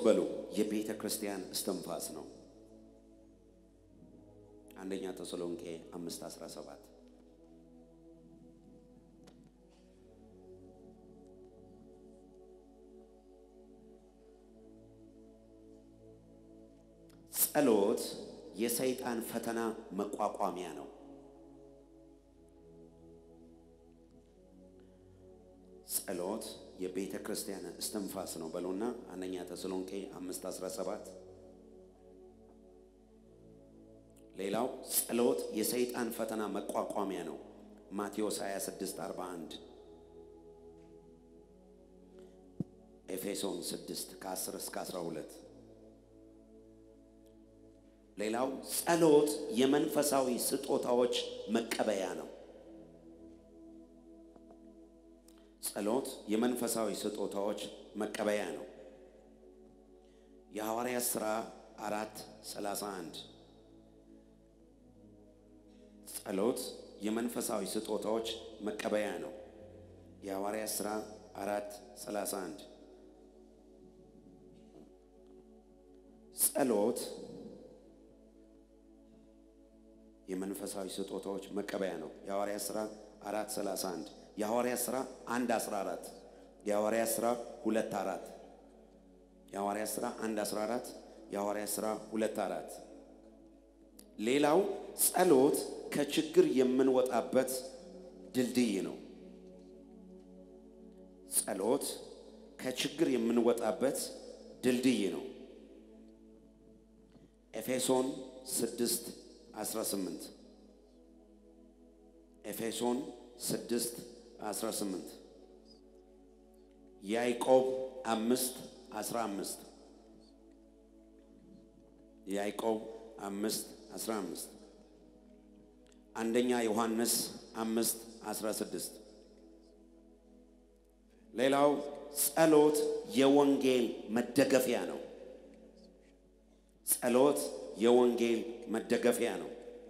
በሉ የቤተ ክርስቲያን እስትንፋስ ነው። አንደኛ ተሰሎንቄ 5 17 ጸሎት የሰይጣን ፈተና መቋቋሚያ ነው። ጸሎት የቤተ ክርስቲያን እስትንፋስ ነው በሉና አንደኛ ተሰሎንቄ 5 17 ሌላው ጸሎት የሰይጣን ፈተና መቋቋሚያ ነው። ማቴዎስ 26 41 ኤፌሶን 6 ከ10 እስከ 12 ሌላው ጸሎት የመንፈሳዊ ስጦታዎች መቀበያ ነው። ጸሎት የመንፈሳዊ ስጦታዎች መቀበያ ነው። የሐዋርያት ሥራ አራት ሰላሳ አንድ ጸሎት የመንፈሳዊ ስጦታዎች መቀበያ ነው። የሐዋርያት ሥራ አራት ሰላሳ አንድ ጸሎት የመንፈሳዊ ስጦታዎች መቀበያ ነው። የሐዋርያት ሥራ አራት ሰላሳ አንድ የሐዋርያት ሥራ አንድ አስራ አራት የሐዋርያት ሥራ ሁለት አራት የሐዋርያት ሥራ አንድ አስራ አራት የሐዋርያት ሥራ ሁለት አራት ሌላው ጸሎት ከችግር የምንወጣበት ድልድይ ነው። ጸሎት ከችግር የምንወጣበት ድልድይ ነው። ኤፌሶን 6 18 ኤፌሶን 6 18 ያዕቆብ 5 15 ያዕቆብ 5 15 አንደኛ ዮሐንስ 5 16 ሌላው ጸሎት የወንጌል መደገፊያ ነው። ጸሎት የወንጌል መደገፊያ ነው።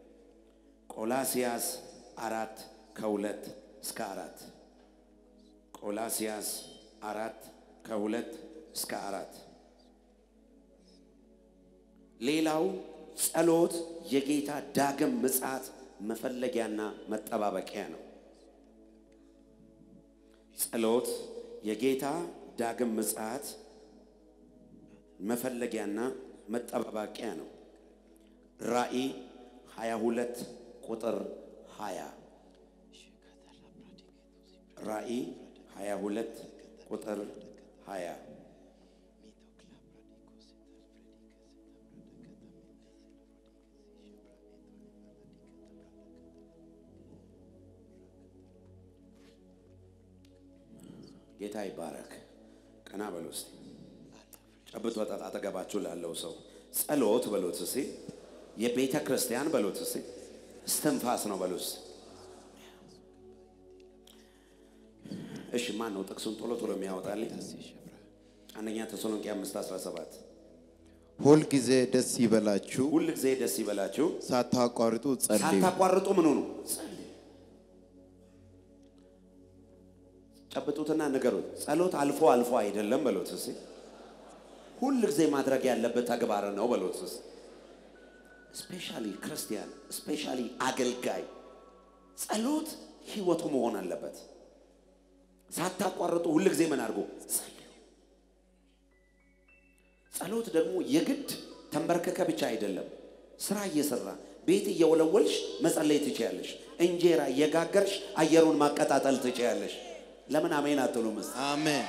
ቆላሲያስ አራት ከሁለት እስከ አራት ቆላሲያስ አራት ከሁለት እስከ አራት ሌላው ጸሎት የጌታ ዳግም ምጽአት መፈለጊያና መጠባበቂያ ነው። ጸሎት የጌታ ዳግም ምጽአት መፈለጊያና መጠባበቂያ ነው። ራእይ 22 ቁጥር 20 ራእይ 22 ቁጥር 20 ጌታ ይባረክ። ቀና በሉ እስቲ። ጨብጦ ጠጣ አጠገባችሁ ላለው ሰው ጸሎት በሉት እስቲ። የቤተ ክርስቲያን በሉት እስቲ። እስትንፋስ ነው በሉት እስቲ። እሺ ማን ነው ጥቅሱን ቶሎ ቶሎ የሚያወጣልኝ? አንደኛ ተሰሎንቄ 5 17 ሁል ጊዜ ደስ ይበላችሁ፣ ሁል ጊዜ ደስ ይበላችሁ፣ ሳታቋርጡ ጸልዩ። ሳታቋርጡ ምን ሆኑ ጸልዩ። ጨብጡትና ንገሩት። ጸሎት አልፎ አልፎ አይደለም በሉት እስቲ። ሁል ጊዜ ማድረግ ያለበት ተግባር ነው በሉት እስቲ። ስፔሻሊ ክርስቲያን፣ ስፔሻሊ አገልጋይ ጸሎት ህይወቱ መሆን አለበት። ሳታቋርጡ ሁል ጊዜ ምን አድርጎ ጸልዩ። ጸሎት ደግሞ የግድ ተንበርከከ ብቻ አይደለም። ስራ እየሰራ ቤት እየወለወልሽ መጸለይ ትችያለሽ። እንጀራ እየጋገርሽ አየሩን ማቀጣጠል ትችያለሽ። ለምን አሜን አትሉም? እስቲ አሜን።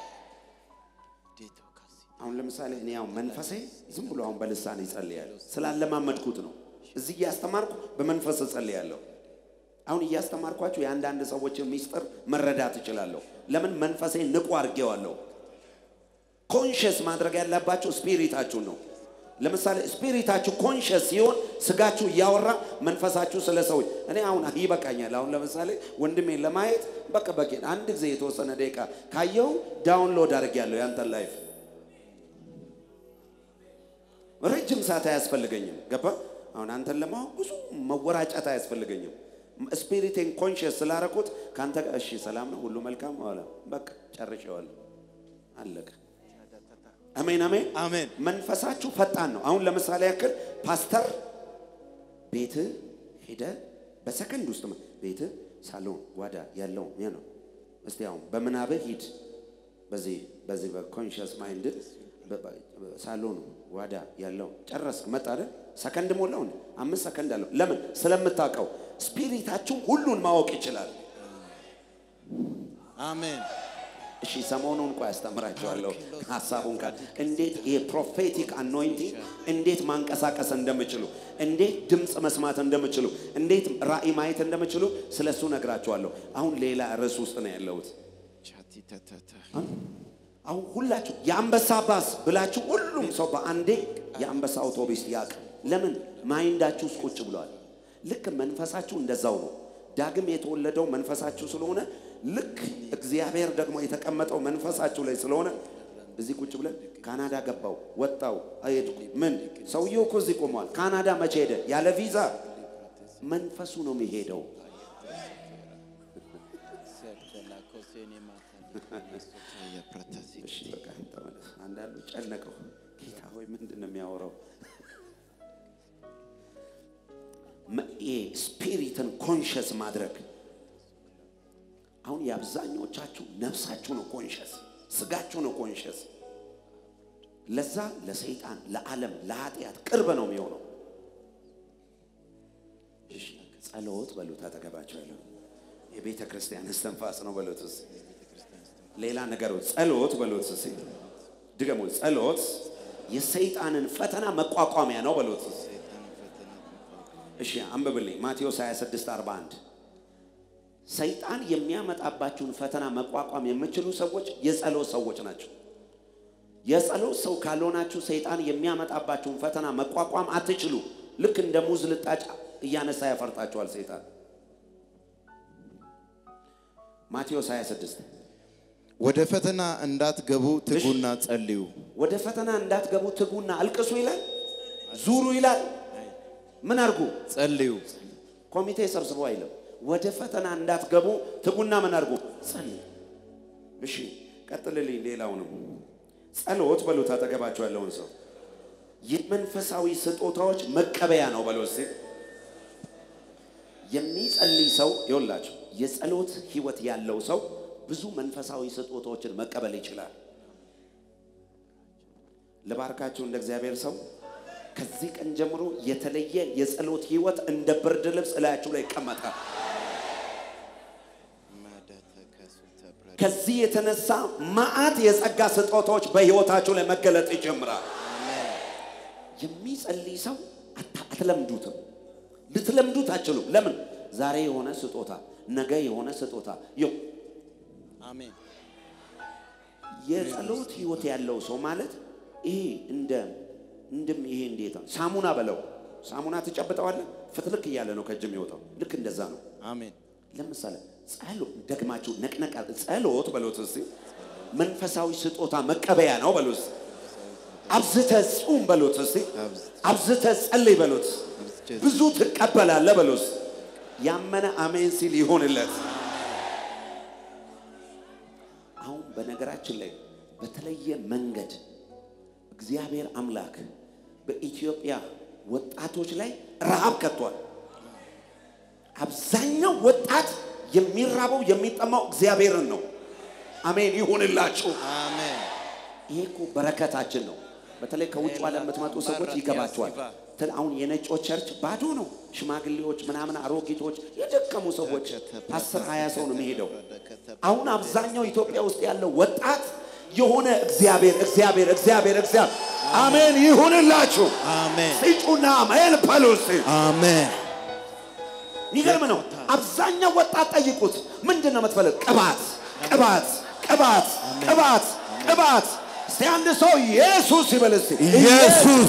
አሁን ለምሳሌ እኔ ያው መንፈሴ ዝም ብሎ አሁን በልሳን ይጸልያል ስላለማመድኩት ነው። እዚህ እያስተማርኩ በመንፈስ እጸልያለሁ። አሁን እያስተማርኳችሁ የአንዳንድ ሰዎችን ሚስጥር መረዳት እችላለሁ። ለምን መንፈሴ ንቁ አድርጌዋለሁ። ኮንሽስ ማድረግ ያለባችሁ ስፒሪታችሁን ነው። ለምሳሌ ስፒሪታችሁ ኮንሽስ ሲሆን ስጋችሁ እያወራ መንፈሳችሁ ስለ ሰዎች እኔ አሁን ይበቃኛል። አሁን ለምሳሌ ወንድሜን ለማየት በቃ በቂ አንድ ጊዜ የተወሰነ ደቂቃ ካየው ዳውንሎድ አድርጌያለሁ ያንተን ላይፍ ረጅም ሰዓት አያስፈልገኝም። ገባ? አሁን አንተን ለማወቅ ብዙ መወራጨት አያስፈልገኝም። ስፒሪቴን ኮንሽስ ስላረኩት ከአንተ ጋር እሺ፣ ሰላም ነው፣ ሁሉ መልካም ኋላ በቃ ጨርሼዋለሁ፣ አለቀ። አሜን አሜን አሜን። መንፈሳችሁ ፈጣን ነው። አሁን ለምሳሌ ያክል ፓስተር ቤት ሄደ በሰከንድ ውስጥ ቤት ሳሎን ጓዳ ያለው ያ ነው። እስቲ አሁን በምናብህ ሂድ በዚህ በዚህ በኮንሽስ ማይንድ ሳሎን ጓዳ ያለው ጨረስክ መጣ አይደል? ሰከንድ ሞላው እንዴ? አምስት ሰከንድ አለው። ለምን? ስለምታውቀው ስፒሪታችሁ ሁሉን ማወቅ ይችላል። አሜን። እሺ ሰሞኑን እንኳ ያስተምራቸዋለሁ ሀሳቡን ቃል እንዴት ይሄ ፕሮፌቲክ አኖይንቲንግ እንዴት ማንቀሳቀስ እንደምችሉ እንዴት ድምፅ መስማት እንደምችሉ እንዴት ራእይ ማየት እንደምችሉ ስለ እሱ ነግራቸዋለሁ። አሁን ሌላ ርዕስ ውስጥ ነው ያለሁት። አሁን ሁላችሁ የአንበሳ ባስ ብላችሁ ሁሉም ሰው በአንዴ የአንበሳ አውቶቡስ ያቅ። ለምን ማይንዳችሁ ውስጥ ቁጭ ብለዋል። ልክ መንፈሳችሁ እንደዛው ነው። ዳግም የተወለደው መንፈሳችሁ ስለሆነ ልክ እግዚአብሔር ደግሞ የተቀመጠው መንፈሳችሁ ላይ ስለሆነ እዚህ ቁጭ ብለን ካናዳ ገባው ወጣው ሄድኩ ምን ሰውየው እኮ እዚህ ቆመዋል። ካናዳ መቼ ሄደ? ያለ ቪዛ መንፈሱ ነው የሚሄደው። እሺ በቃ ተመለስ። አንዳንዱ ጨነቀው። ጌታ ሆይ ምንድን ነው የሚያወራው? ስፒሪትን ኮንሽስ ማድረግ አሁን የአብዛኞቻችሁ ነፍሳችሁ ነው ኮንሽስ፣ ስጋችሁ ነው ኮንሽስ። ለዛ ለሰይጣን፣ ለዓለም፣ ለኃጢአት ቅርብ ነው የሚሆነው። እሺ ጸሎት በሉት፣ አጠገባቸው ያለው የቤተ ክርስቲያን እስትንፋስ ነው በሉት። እስኪ ሌላ ነገር ጸሎት በሉት። እስኪ ድገሙ። ጸሎት የሰይጣንን ፈተና መቋቋሚያ ነው በሉት። እሺ አንብብልኝ ማቴዎስ 26 41 ሰይጣን የሚያመጣባችሁን ፈተና መቋቋም የምችሉ ሰዎች የጸሎት ሰዎች ናቸው። የጸሎት ሰው ካልሆናችሁ ሰይጣን የሚያመጣባችሁን ፈተና መቋቋም አትችሉ። ልክ እንደ ሙዝ ልጣጭ እያነሳ ያፈርጣችኋል ሰይጣን። ማቴዎስ 26 ወደ ፈተና እንዳትገቡ ትጉና ጸልዩ። ወደ ፈተና እንዳትገቡ ትጉና አልቅሱ ይላል፣ ዙሩ ይላል። ምን አድርጉ? ጸልዩ። ኮሚቴ ሰብስቦ አይልም። ወደ ፈተና እንዳትገቡ ትጉና ምን አድርጉ? ጸልዩ። እሺ ቀጥልልኝ። ሌላውንም ጸሎት በሉት። አጠገባቸው ያለውን ሰው የመንፈሳዊ ስጦታዎች መቀበያ ነው በሎ እስቲ። የሚጸልይ ሰው ይወላቸው የጸሎት ህይወት ያለው ሰው ብዙ መንፈሳዊ ስጦታዎችን መቀበል ይችላል። ልባርካችሁ እንደ እግዚአብሔር ሰው ከዚህ ቀን ጀምሮ የተለየ የጸሎት ህይወት እንደ ብርድ ልብስ እላያችሁ ላይ ይቀመጣል። ከዚህ የተነሳ መዓት የጸጋ ስጦታዎች በህይወታችሁ ላይ መገለጥ ይጀምራል። የሚጸልይ ሰው አታ- አትለምዱትም፣ ልትለምዱት አትችሉም። ለምን? ዛሬ የሆነ ስጦታ፣ ነገ የሆነ ስጦታ ይው አሜን። የጸሎት ህይወት ያለው ሰው ማለት ይሄ እንደ እንድም ይሄ እንዴት ነው? ሳሙና በለው ሳሙና ትጨብጠዋለህ፣ ፍትልክ እያለ ነው ከእጅ የሚወጣው። ልክ እንደዛ ነው። አሜን። ለምሳሌ ጸሎት ደግማችሁ ነቅነቃ ጸሎት በሎት እስቲ መንፈሳዊ ስጦታ መቀበያ ነው በሎት። አብዝተ ጹም በሎት እስቲ አብዝተ ጸልይ በሎት። አብዝቼ ብዙ ትቀበላለህ በሎት። ያመነ አሜን ሲል ይሆንለት። አሁን በነገራችን ላይ በተለየ መንገድ እግዚአብሔር አምላክ በኢትዮጵያ ወጣቶች ላይ ረሃብ ከቷል። አብዛኛው ወጣት የሚራበው የሚጠማው እግዚአብሔርን ነው። አሜን ይሁንላችሁ። አሜን። ይሄ እኮ በረከታችን ነው። በተለይ ከውጭ ዓለም የምትመጡ ሰዎች ይገባቸዋል። ተ- አሁን የነጮች ቸርች ባዶ ነው። ሽማግሌዎች ምናምን፣ አሮጊቶች፣ የደከሙ ሰዎች አስር ሀያ ሰው ነው የሚሄደው። አሁን አብዛኛው ኢትዮጵያ ውስጥ ያለው ወጣት የሆነ እግዚአብሔር እግዚአብሔር እግዚአብሔር እግዚአብሔር አሜን ይሁንላችሁ። አሜን። ሲጩና አሜን በሉ እስቲ። አሜን። የሚገርም ነው። አብዛኛው ወጣት ጠይቁት፣ ምንድን ነው የምትፈልግ? ቅባት ቅባት ቅባት ቅባት ቅባት። እስቲ አንድ ሰው ኢየሱስ ይበል እስቲ። ኢየሱስ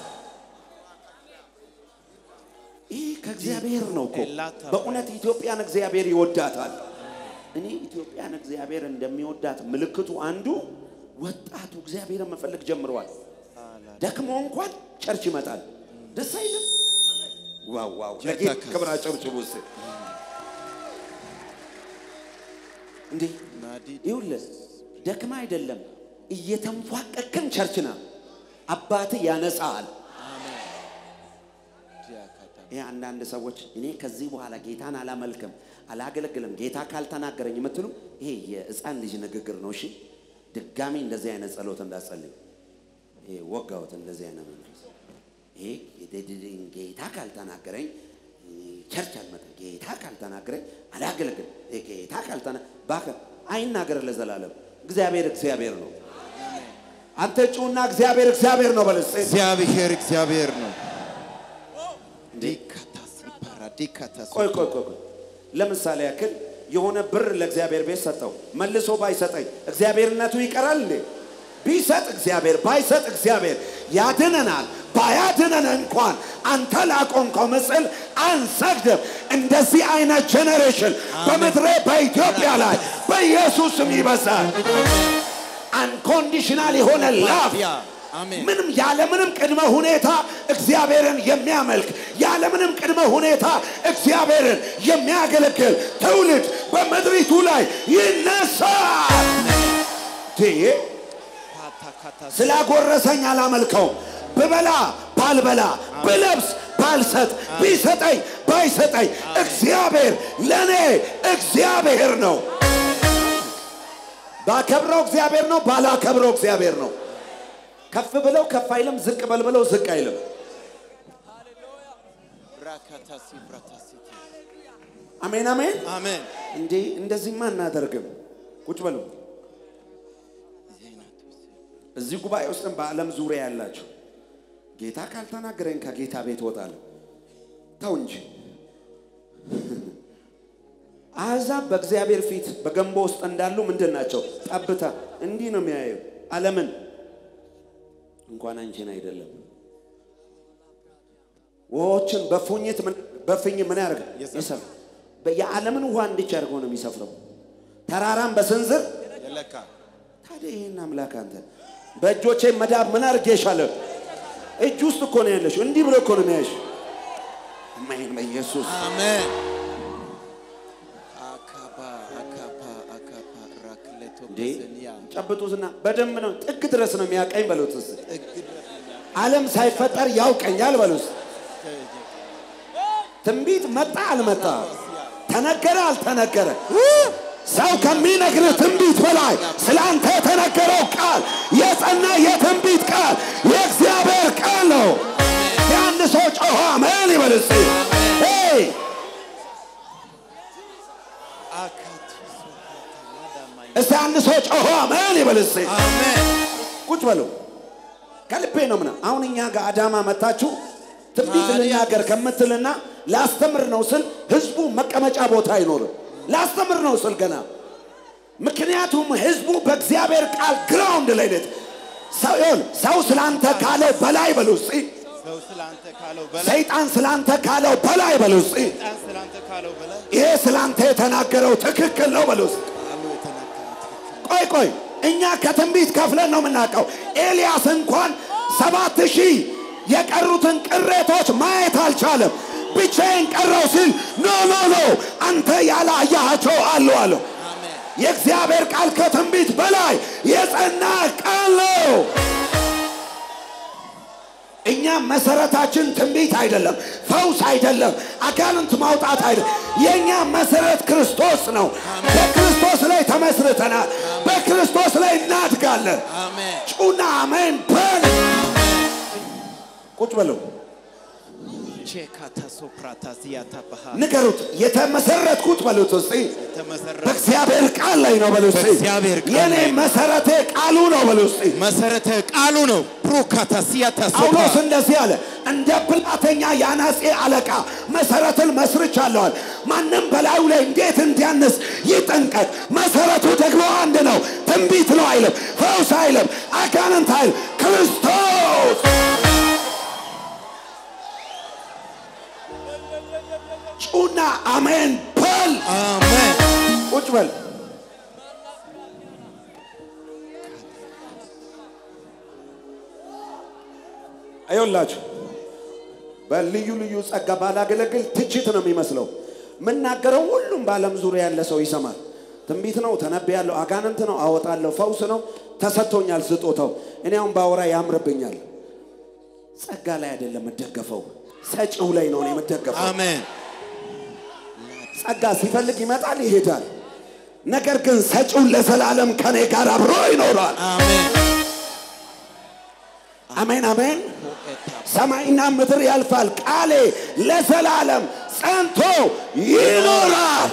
ይህ ከእግዚአብሔር ነው እኮ በእውነት ኢትዮጵያን እግዚአብሔር ይወዳታል። እኔ ኢትዮጵያን እግዚአብሔር እንደሚወዳት ምልክቱ አንዱ ወጣቱ እግዚአብሔርን መፈለግ ጀምረዋል። ደክሞ እንኳን ቸርች ይመጣል። ደስ አይልም? ዋው ዋው! ለጌታ ክብር አጨብጭቡ እስቲ። እንዴ ይኸውልህ ደክማ አይደለም እየተንፏቀቅም ቸርች ና አባት ያነሳል። ይህ አንዳንድ ሰዎች እኔ ከዚህ በኋላ ጌታን አላመልክም አላገለግልም ጌታ ካልተናገረኝ የምትሉ ይሄ የሕፃን ልጅ ንግግር ነው። እሺ ድጋሚ እንደዚህ አይነት ጸሎት እንዳጸልይ ይሄ ወጋውት እንደዚህ አይነት መንፈስ ይሄ ጌታ ካልተናገረኝ ቸርች አልመጣም። ጌታ ካልተናገረኝ አላገለግልም። ጌታ ካልተና እባክህ አይናገር ለዘላለም። እግዚአብሔር እግዚአብሔር ነው። አንተ ጩና እግዚአብሔር እግዚአብሔር ነው በለስ እግዚአብሔር እግዚአብሔር ነው። ዲካታስ ይባራ ዲካታስ ቆይ ቆይ ቆይ ቆይ። ለምሳሌ ያክል የሆነ ብር ለእግዚአብሔር ቤት ሰጠው፣ መልሶ ባይሰጠኝ እግዚአብሔርነቱ ይቀራል እንዴ? ቢሰጥ እግዚአብሔር ባይሰጥ እግዚአብሔር ያድነናል። ባያድነን እንኳን አንተ ላቆምከው ምስል አንሰግድም። እንደዚህ አይነት ጄኔሬሽን በምድሬ በኢትዮጵያ ላይ በኢየሱስም ይበዛል። አንኮንዲሽናል የሆነ ላፍ ያ አሜን ምንም ያለምንም ቅድመ ሁኔታ እግዚአብሔርን የሚያመልክ ያለምንም ቅድመ ሁኔታ እግዚአብሔርን የሚያገለግል ትውልድ በምድሪቱ ላይ ይነሳል። ይሄ ፓታካታስ ስላጎረሰኝ አላመልከውም። ብበላ ባልበላ ብለብስ ባልሰጥ ቢሰጠኝ ባይሰጠኝ እግዚአብሔር ለእኔ እግዚአብሔር ነው። ባከብረው እግዚአብሔር ነው፣ ባላከብረው እግዚአብሔር ነው። ከፍ ብለው ከፍ አይልም፣ ዝቅ በል ብለው ዝቅ አይልም። ራካታስ ይብራታስ አሜን አሜን። አሜን እንዴ እንደዚህማ አናደርግም። ቁጭ በሉ። እዚህ ጉባኤ ውስጥም በዓለም ዙሪያ ያላችሁ ጌታ ካልተናገረኝ ከጌታ ቤት እወጣለሁ። ተው እንጂ አሕዛብ በእግዚአብሔር ፊት በገንቦ ውስጥ እንዳሉ ምንድን ናቸው? ጠብታ። እንዲህ ነው የሚያየው ዓለምን እንኳን አንቺን አይደለም ውሆችን በፉኝት ምን- በፍኝ ምን ያደርግ ይሰፍ የዓለምን ውሃ እንዲች አድርገው ነው የሚሰፍረው። ተራራን በስንዝር የለካ ታዲያ ይህን አምላክ አንተ በእጆቼ መዳብ ምን አድርጌሻለሁ? እጅ ውስጥ እኮ ነው ያለሽው። እንዲህ ብሎ እኮ ነው የሚያይሽ። አሜን በኢየሱስ አሜን አካባ አካፓ አካፓ ራክሌቶ እንዴ በሰኒያ ጨብጡትና በደንብ ነው ጥግ ድረስ ነው የሚያቀኝ በሉት። እስኪ ጥግ ድረስ ዓለም ሳይፈጠር ያውቀኛል በሉት። ትንቢት መጣ አልመጣ፣ ተነገረ አልተነገረ፣ ሰው ከሚነግርህ ትንቢት በላይ ስለ አንተ የተነገረው ቃል የጸና የትንቢት ቃል የእግዚአብሔር ቃል ነው። የአንድ ሰው ጮኸ አሜን ይበል እስኪ። ሄይ አካቱ ሶፋታማዳማይ እስቲ አንድ ሰው ጮኸ አሜን ይበል እስኪ። አሜን ቁጭ በሉ። ከልቤ ነው ምና አሁን እኛ ጋር አዳማ መታችሁ ትንቢት ታዲያ- ልናገር ከምትልና ላስተምር ነው ስል ህዝቡ መቀመጫ ቦታ አይኖርም። ላስተምር ነው ስል ገና ምክንያቱም ህዝቡ በእግዚአብሔር ቃል ግራውንድ ላይ ነት ሰው ይሁን ሰው ስላንተ ካለው በላይ በሉ እስቲ። ሰው ስላንተ ካለው በላይ ሰይጣን ስላንተ ካለው በላይ በሉ እስቲ። ጣን ስላንተ ካለው በላይ ይሄ ስላንተ የተናገረው ትክክል ነው በሉ እስቲ። ቃሉ የተናገረው ትክክል ቆይ ቆይ እኛ ከትንቢት ከፍለን ነው የምናውቀው። ኤልያስ እንኳን ሰባት ሺህ የቀሩትን ቅሬቶች ማየት አልቻለም። ብቻዬን ቀረው ሲል ኖ ኖ ኖ አንተ ያላያቸው አሉ አለው። አሜን የእግዚአብሔር ቃል ከትንቢት በላይ የጸና ቃል ነው። እኛ መሰረታችን ትንቢት አይደለም፣ ፈውስ አይደለም፣ አጋንንት ማውጣት አይደለም። የእኛ መሰረት ክርስቶስ ነው። በክርስቶስ ላይ ተመስርተናል። በክርስቶስ ላይ እናድጋለን። አሜን ጩና አሜን በል። ቁጭ በለው ቼካታ ሶፕራታ ዚያታ ባሃ ንገሩት። የተመሰረትኩት በሉት እስቲ የተመሰረተ በእግዚአብሔር ቃል ላይ ነው በሉ እስቲ። በእግዚአብሔር ቃል የኔ ላይ ነው። መሰረቴ ቃሉ ነው በሉ እስቲ። መሰረተ ቃሉ ነው። ፕሮካታ ሲያታ ጳውሎስ ሶፕራ እንደዚህ አለ፣ እንደ ብልሃተኛ የአናጺ አለቃ መሰረትን መስርቻለዋል። ማንም በላዩ ላይ እንዴት እንዲያንስ ይጠንቀቅ። መሰረቱ ደግሞ አንድ ነው። ትንቢት ነው አይልም፣ ፈውስ አይልም፣ አጋንንት አይልም፣ ክርስቶስ። ጩና አሜን በል። አሜን ቁጭ በል። አይወላችሁ በልዩ ልዩ ጸጋ ባላገለግል ትችት ነው የሚመስለው። የምናገረው ሁሉም በዓለም ዙሪያ ያለ ሰው ይሰማል። ትንቢት ነው፣ ተነብያለሁ፣ አጋንንት ነው፣ አወጣለሁ፣ ፈውስ ነው፣ ተሰጥቶኛል ስጦታው። እኔ አሁን ባወራ ያምርብኛል። ጸጋ ላይ አይደለም የምደገፈው፣ ሰጪው ላይ ነው እኔ የምደገፈው። አሜን ጸጋ ሲፈልግ ይመጣል ይሄዳል። ነገር ግን ሰጪው ለዘላለም ከኔ ጋር አብሮ ይኖራል። አሜን አሜን አሜን። ሰማይና ምድር ያልፋል፣ ቃሌ ለዘላለም ጸንቶ ይኖራል።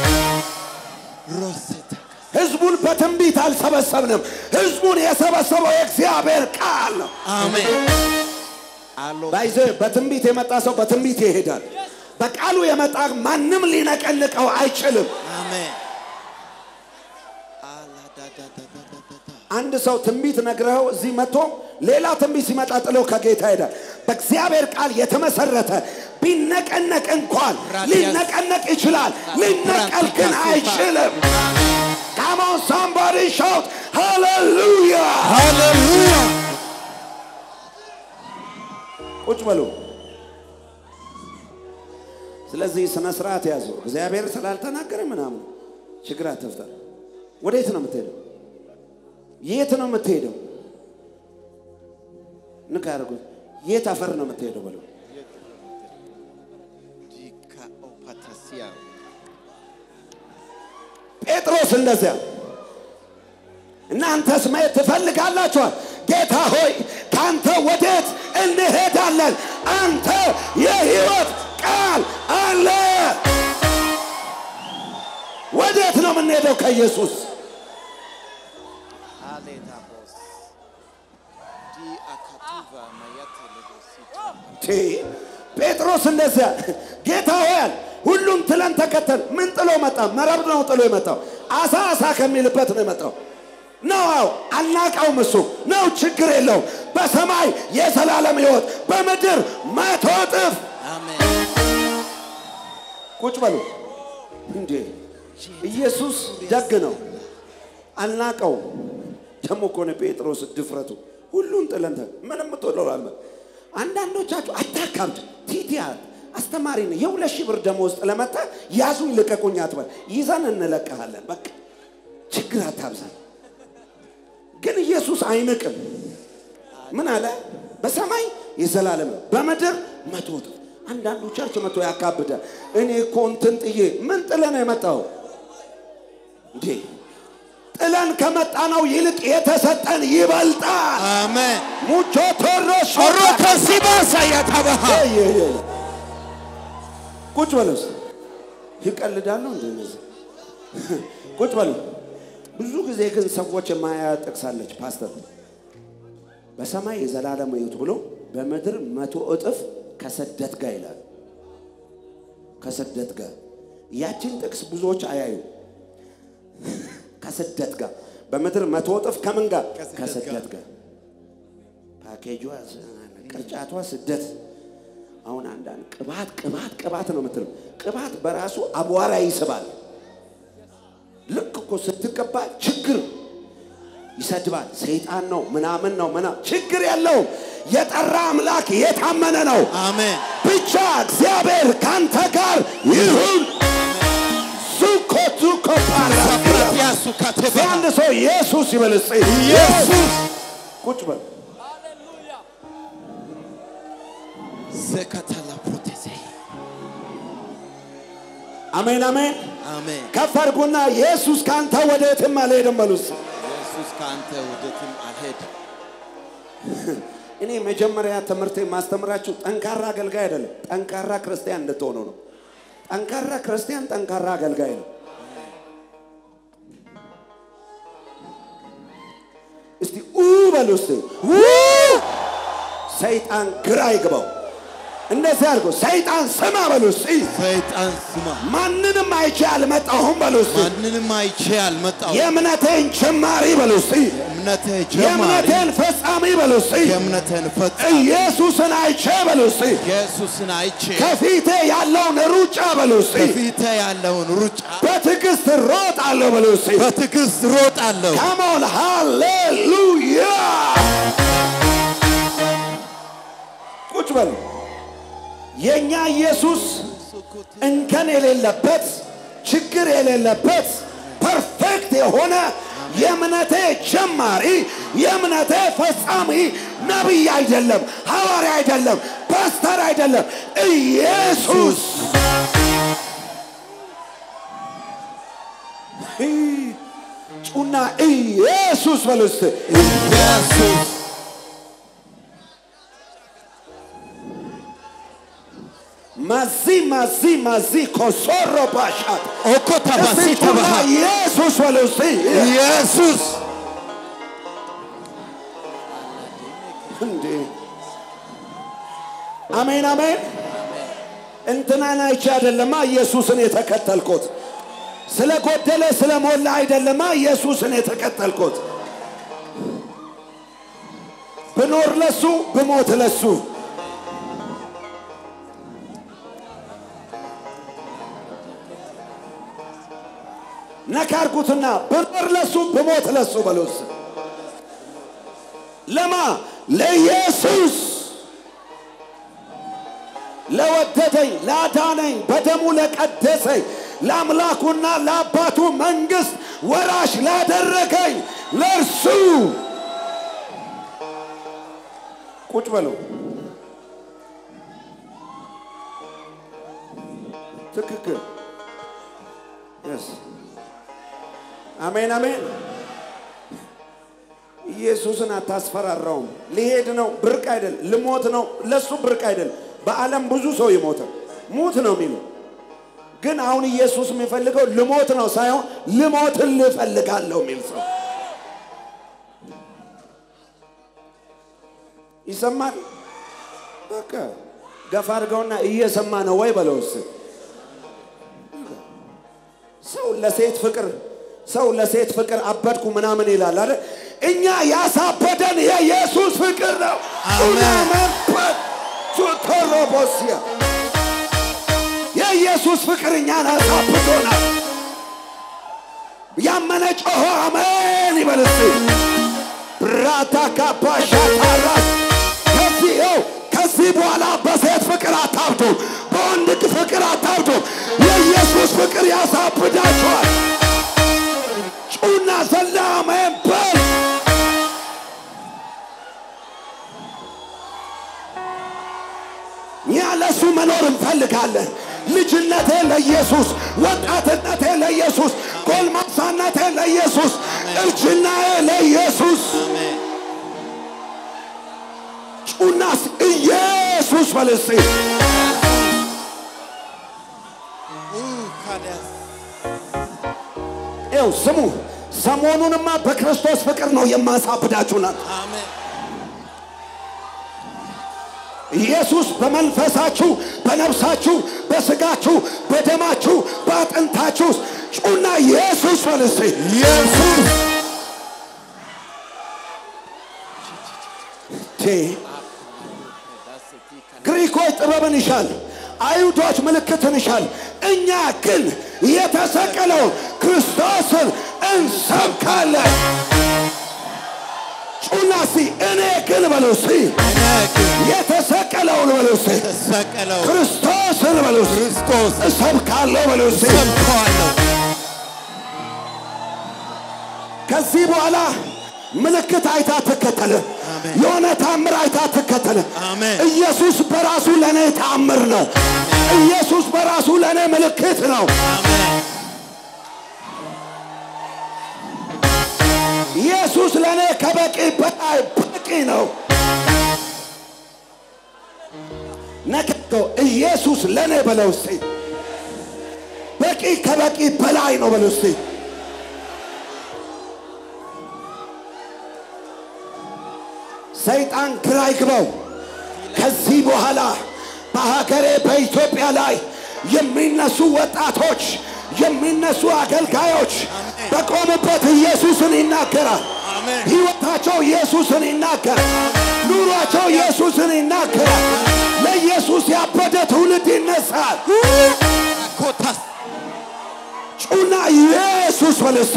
ሮሴታ ህዝቡን በትንቢት አልሰበሰብንም። ህዝቡን የሰበሰበው የእግዚአብሔር ቃል ነው። አሜን አሎ ባይዘ በትንቢት የመጣ ሰው በትንቢት ይሄዳል። በቃሉ የመጣ ማንም ሊነቀንቀው አይችልም። አሜን አላዳዳዳዳዳዳ አንድ ሰው ትንቢት ነግረኸው እዚህ መጥቶ ሌላ ትንቢት ሲመጣ ጥሎ ከጌታ ይሄዳል። በእግዚአብሔር ቃል የተመሰረተ ቢነቀነቅ እንኳን ሊነቀነቅ ይችላል፣ ሊነቀል ግን አይችልም። Come on somebody shout hallelujah! ሃሌሉያ ቁጭ በሉ። ስለዚህ ስነ ስርዓት ያዙ። እግዚአብሔር ስላልተናገረ ምናምን ችግር አትፍጠር። ወዴት ነው የምትሄደው? የት ነው የምትሄደው? ንካ ያደርጉት። የት አፈር ነው የምትሄደው በለው። ዲካ ኦፓታሲያ ጴጥሮስ እንደዚያ እናንተስ ማየት ትፈልጋላችኋል? ጌታ ሆይ ከአንተ ወዴት እንሄዳለን? አንተ የሕይወት ቃል አለ። ወዴት ነው የምንሄደው ከኢየሱስ? አሌታ ቦስ ዲ አካቱቫ ማያተ ለጎሲታ ቴ ጴጥሮስ እንደዚያ ጌታ ሆያል ሁሉም ትለን ተከተል። ምን ጥሎ መጣ? መረብ ነው ጥሎ የመጣው። አሳ አሳ ከሚልበት ነው የመጣው ነው። አዎ አልናቀውም። እሱ ነው ችግር የለው። በሰማይ የዘላለም ሕይወት በምድር መቶ እጥፍ። አሜን ቁጭ በሉ እንዴ! ኢየሱስ ደግ ነው። አልናቀውም። ደግሞ እኮ ነው ጴጥሮስ ድፍረቱ። ሁሉን ጥለን ተ- ምንም ምትወደው አልመ አንዳንዶቻችሁ አታካብድ። ቲቲያ አስተማሪ ነው። የሁለት ሺህ ብር ደመወዝ ለመጣ ያዙኝ ልቀቁኝ አትበል። ይዘን እንለቀሃለን። በቃ ችግር አታብዛል። ግን ኢየሱስ አይንቅም። ምን አለ? በሰማይ የዘላለም ነው፣ በምድር መቶ እጥፍ። አንዳንዱ ቸርች መቶ ያካብዳል። እኔ እኮ እንትን ጥዬ ምን ጥለህ ነው የመጣው እንዴ? ጥለን ከመጣ ነው ይልቅ የተሰጠን ይበልጣል። አሜን ሙቾ ቶሮሽ ሮከሲባሳ ያታባሃ ቁጭ በሉ። እስኪ። ይቀልዳሉ እንደ እነዚህ ቁጭ በሉ። ብዙ ጊዜ ግን ሰዎች የማያ ጠቅሳለች ፓስተር በሰማይ የዘላለም ሕይወት ብሎ በምድር መቶ እጥፍ ከስደት ጋር ይላል። ከስደት ጋር ያችን ጥቅስ ብዙዎች አያዩ። ከስደት ጋር በምድር መቶ እጥፍ ከምን ጋር? ከስደት ጋር ፓኬጇ ቅርጫቷ ስደት። አሁን አንዳንድ ቅባት ቅባት ቅባት ነው የምትለው። ቅባት በራሱ አቧራ ይስባል። ልክ እኮ ስትቀባ ችግር ይሰድባል። ሰይጣን ነው ምናምን ነው ምናምን ችግር የለውም። የጠራ አምላክ የታመነ ነው። አሜን ብቻ እግዚአብሔር ካንተ ጋር ይሁን። ሱኮ ሱኮ ፓራ ሳፕራቲያሱ ካቴባ አንድ ሰው ኢየሱስ ይበል እስኪ። ኢየሱስ ቁጭ በል ዘካታላ ፕሮቴዜ አሜን አሜን። አሜን ከፍ አድርጉና ኢየሱስ ካንተ ወዴትም አልሄድም በሉ እስኪ። ኢየሱስ ከአንተ ወደትም አልሄድም እኔ መጀመሪያ ትምህርት የማስተምራችሁ ጠንካራ አገልጋይ አይደለም፣ ጠንካራ ክርስቲያን እንድትሆኑ ነው። ጠንካራ ክርስቲያን ጠንካራ አገልጋይ ነው። እስቲ ኡ በሉ እስቲ ኡ! ሰይጣን ግራ ይግባው። እንደዚህ አድርጎ ሰይጣን ስማ በሉ እስቲ ሰይጣን ስማ ማንንም አይቼ አልመጣሁም በሉ እስቲ ማንንም አይቼ አልመጣሁም የእምነቴን ጀማሪ በሉ እስቲ እምነትህ ጀማሪ የእምነቴን ፈጻሚ በሉ እስቲ የእምነትህን ፈጽም ኢየሱስን አይቼ በሉ እስቲ ኢየሱስን አይቼ ከፊቴ ያለውን ሩጫ በሉ እስቲ በፊት ያለውን ሩጫ በትዕግስት ሮጣለሁ በሉ እስቲ በትዕግስት ሮጣለሁ ካሞን ሃሌሉያ ቁጭ በሉ የእኛ ኢየሱስ እንከን የሌለበት ችግር የሌለበት ፐርፌክት የሆነ የእምነቴ ጀማሪ የእምነቴ ፈጻሚ ነቢይ አይደለም፣ ሐዋርያ አይደለም፣ ፓስተር አይደለም፣ ኢየሱስ ጩና ኢየሱስ በሉ እስቲ። ኢየሱስ ማዚ ማዚ ማዚ ኮሶሮ ባሻት ኦኮታ እስቲ ባሲታ ጩና ባሃ ኢየሱስ በሉ እስቲ። ኢየሱስ እንዴ አሜን አሜን። እንትናን አይቼ አይደለማ ኢየሱስን የተከተልኩት፣ ስለ ጎደለ ስለ ሞላ አይደለማ ኢየሱስን የተከተልኩት። ብኖር ለሱ ብሞት ለሱ ነካርኩትና ብኖር ለሱ ብሞት ለሱ በሉስ ለማ ለኢየሱስ ለወደደኝ ላዳነኝ በደሙ ለቀደሰኝ ለአምላኩና ለአባቱ መንግሥት ወራሽ ላደረገኝ ለእርሱ ቁጭ በሉ። ትክክል። Yes. አሜን አሜን። ኢየሱስን አታስፈራራውም። ሊሄድ ነው፣ ብርቅ አይደል። ልሞት ነው፣ ለሱ ብርቅ አይደል። በዓለም ብዙ ሰው ይሞታል፣ ሙት ነው የሚለው ግን አሁን ኢየሱስ የሚፈልገው ልሞት ነው ሳይሆን ልሞትን ልፈልጋለሁ የሚል ሰው ይሰማል። በቃ ገፋ አድርገውና እየሰማ ነው ወይ በለው እስኪ። ሰው ለሴት ፍቅር ሰው ለሴት ፍቅር አበድኩ ምናምን ይላል አይደል? እኛ ያሳበደን የኢየሱስ ፍቅር ነው። አሜን። መንፈስ ቱቶሮቦሲያ የኢየሱስ ፍቅር እኛን አሳብዶናል። ያመነ ጮሆ አሜን ይበል እስቲ። ብራታ ካባሻ ታራስ ከዚህ ይኸው ከዚህ በኋላ በሴት ፍቅር አታብዱ፣ በወንድ ፍቅር አታብዱ። የኢየሱስ ፍቅር ያሳብዳችኋል። ጩና ዘላ አሜን በል። እኛ ለእሱ መኖር እንፈልጋለን። ልጅነቴ ለኢየሱስ፣ ወጣትነቴ ለኢየሱስ፣ ጎልማሳነቴ ለኢየሱስ፣ እርጅናዬ ለኢየሱስ። አሜን ጩናስ ኢየሱስ በል እስቲ። ካዲያስ ይኸው ስሙ። ሰሞኑንማ በክርስቶስ ፍቅር ነው የማሳብዳችሁ ናት። አሜን ኢየሱስ በመንፈሳችሁ፣ በነፍሳችሁ፣ በስጋችሁ፣ በደማችሁ፣ በአጥንታችሁ ውስጥ ጩና ኢየሱስ በል እስቲ። ኢየሱስ ቴ ግሪኮች ጥበብን ይሻል፣ አይሁዶች ምልክትን ይሻል። እኛ ግን የተሰቀለውን ክርስቶስን እንሰብካለን። ጩና እስቲ እኔ ግን በሉ እስቲ እኔ ግን የተሰቀለውን በሉ እስቲ የተሰቀለው ክርስቶስን በሉ እስቲ ክርስቶስ እሰብካለሁ በሉ እስቲ ሰብከዋለሁ ከዚህ በኋላ ምልክት አይታ ትከተል። አሜን። የሆነ ታምር አይታ ትከተል። አሜን። ኢየሱስ በራሱ ለእኔ ታምር ነው። ኢየሱስ በራሱ ለእኔ ምልክት ነው። አሜን ኢየሱስ ለእኔ ከበቂ በላይ በቂ ነው። ነከተው ኢየሱስ ለእኔ በለው እስቲ። በቂ ከበቂ በላይ ነው በለው እስቲ። ሰይጣን ግራ ይግባው። ከዚህ በኋላ በሀገሬ በኢትዮጵያ ላይ የሚነሱ ወጣቶች የሚነሱ አገልጋዮች በቆሙበት ኢየሱስን ይናገራል። አሜን ሕይወታቸው ኢየሱስን ይናገራል። ኑሯቸው ኢየሱስን ይናገራል። ለኢየሱስ ያበደ ትውልድ ይነሳል። ኮታስ ጩና ኢየሱስ በል እስቲ።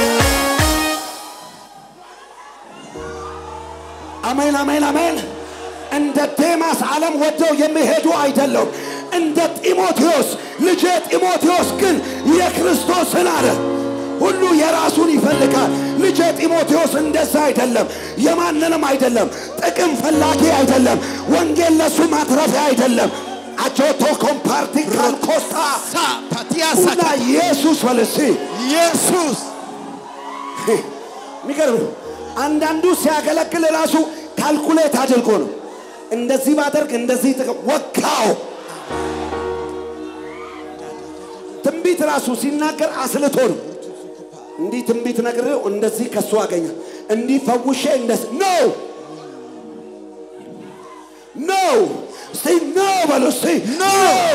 አሜን አሜን አሜን። እንደ ዴማስ ዓለም ወደው የሚሄዱ አይደለም። እንደ ጢሞቴዎስ ልጄ ጢሞቴዎስ ግን የክርስቶስን አለ ሁሉ የራሱን ይፈልጋል። ልጄ ጢሞቴዎስ እንደዛ አይደለም፣ የማንንም አይደለም፣ ጥቅም ፈላጊ አይደለም፣ ወንጌል ለሱ ማትረፊያ አይደለም። አጆቶ ኮምፓርቲ ካልኮስታ ሳ ፓቲያሳ ሁላ ኢየሱስ በልሲ ኢየሱስ የሚገርም ነው። አንዳንዱ ሲያገለግል ራሱ ካልኩሌት አድርጎ ነው። እንደዚህ ባደርግ እንደዚህ ጥቅም ወካው። ትንቢት ራሱ ሲናገር አስልቶ ነው። እንዲህ ትንቢት ነግሬው እንደዚህ ከሱ አገኘ እንዲህ ፈውሼ እንደዚህ ኖ ኖ እስቲ ኖ በሉ እስቲ ኖ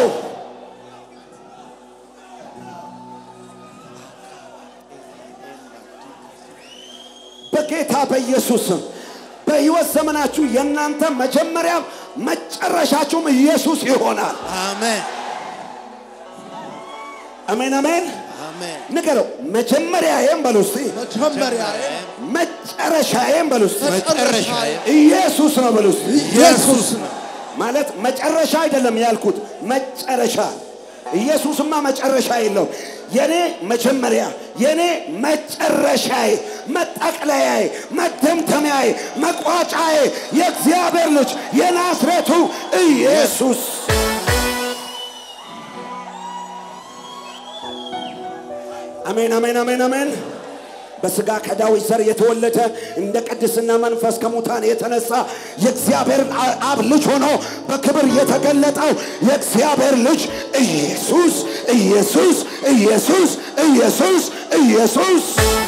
በጌታ በኢየሱስ ስም በሕይወት ዘመናችሁ የእናንተ መጀመሪያም መጨረሻችሁም ኢየሱስ ይሆናል። አሜን አሜን አሜን። አሜን ንገረው መጀመሪያዬም በሉ እስቲ መጀመሪያዬ መጨረሻዬም በሉ እስቲ መጨረሻዬ ኢየሱስ ነው በሉ እስቲ ኢየሱስ ነው ማለት መጨረሻ አይደለም ያልኩት መጨረሻ ኢየሱስማ መጨረሻ የለውም የኔ መጀመሪያ የኔ መጨረሻዬ መጠቅለያዬ መደምደሚያዬ መቋጫዬ የእግዚአብሔር ልጅ የናዝሬቱ ኢየሱስ አሜን አሜን አሜን አሜን በስጋ ከዳዊት ዘር የተወለደ እንደ ቅድስና መንፈስ ከሙታን የተነሳ የእግዚአብሔር አብ ልጅ ሆኖ በክብር የተገለጠው የእግዚአብሔር ልጅ ኢየሱስ ኢየሱስ ኢየሱስ ኢየሱስ ኢየሱስ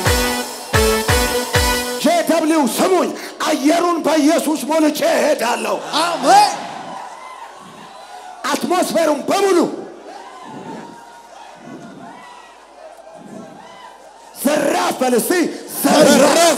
ጄደብሊው ስሙኝ፣ አየሩን በኢየሱስ ሞልቼ እሄዳለሁ። አሜን አትሞስፌሩን በሙሉ ዘራፍ በል እስቲ ዘራፍ ዘራፍ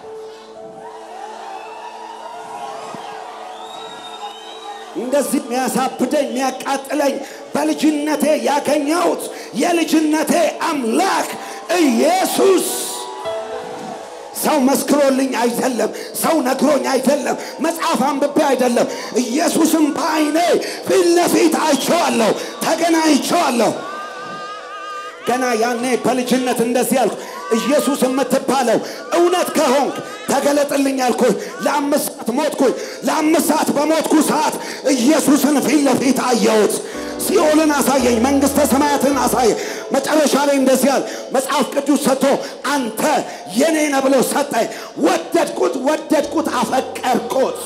እንደዚህ የሚያሳብደኝ የሚያቃጥለኝ በልጅነቴ ያገኘሁት የልጅነቴ አምላክ ኢየሱስ ሰው መስክሮልኝ አይደለም፣ ሰው ነግሮኝ አይደለም፣ መጽሐፍ አንብቤ አይደለም። ኢየሱስም በዓይኔ ፊት ለፊት አይቼዋለሁ፣ ተገናኝቼዋለሁ። ገና ያኔ በልጅነት እንደዚህ አልኩ፣ ኢየሱስ የምትባለው እውነት ከሆንክ ተገለጥልኝ አልኩኝ። ለአምስት ሰዓት ሞትኩኝ። ለአምስት ሰዓት በሞትኩ ሰዓት ኢየሱስን ፊት ለፊት አየሁት። ሲኦልን አሳየኝ፣ መንግሥተ ሰማያትን አሳየኝ። መጨረሻ ላይ እንደዚህ አለ፣ መጽሐፍ ቅዱስ ሰጥቶ አንተ የኔ ነህ ብሎ ሰጠኝ። ወደድኩት፣ ወደድኩት፣ አፈቀርኩት።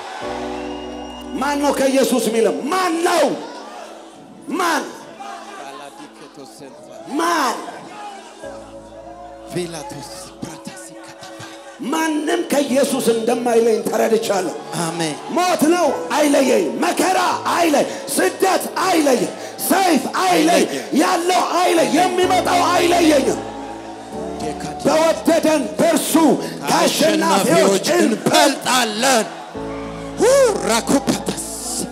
ማን ነው ከኢየሱስ የሚለው? ማን ነው? ማን ማን ፊላቶስ ፕራታሲ ከተማ ማንም ከኢየሱስ እንደማይለኝ ተረድቻለሁ። አሜን ሞት ነው አይለየኝ፣ መከራ አይለይ፣ ስደት አይለይ፣ ሰይፍ አይለይ፣ ያለው አይለይ፣ የሚመጣው አይለየኝም። በወደደን በእርሱ ከአሸናፊዎች አሸናፊዎች እንበልጣለን ራኩፓታስ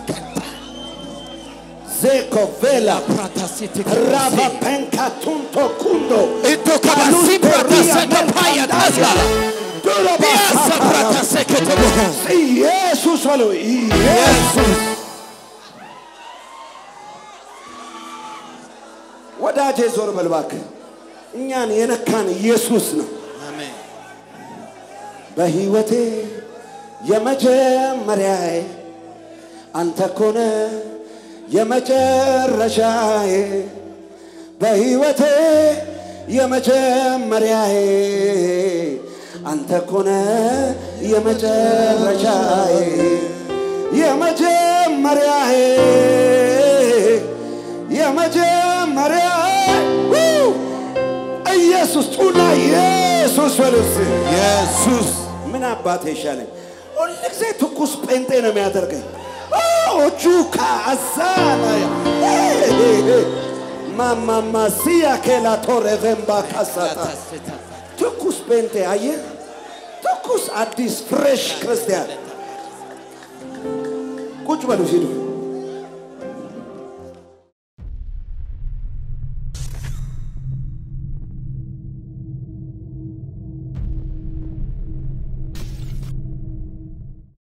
ዜኮ ቬላ ፕራታሲ ራቫ ፔንካቱንቶ ኩንዶ ኢቶ ከባሲ ፕራታሰ ከፓያ ታሳ ቢያሳ ፕራታሰ ከተማ ኢየሱስ በለው ኢየሱስ ኢየሱስ ወዳጄ ዞር በል እባክህ። እኛን የነካን ኢየሱስ ነው። አሜን በሕይወቴ የመጀመሪያዬ አንተ ኮነ የመጨረሻዬ በሕይወቴ የመጀመሪያዬ አንተ ኮነ የመጨረሻዬ የመጀመሪያዬ የመጀመሪያዬ ው! ኢየሱስ ጩና ኢየሱስ በሉስ ኢየሱስ ምን አባቴ ይሻለኝ? ሁል ጊዜ ትኩስ ጴንጤ ነው የሚያደርገኝ። ኦቹ ካዛና ማማማ ሲያ ኬላ ቶሬ ቬምባ ካሳታ ትኩስ ጴንጤ አየህ፣ ትኩስ አዲስ ፍሬሽ ክርስቲያን ቁጭ በሉ ሲሉ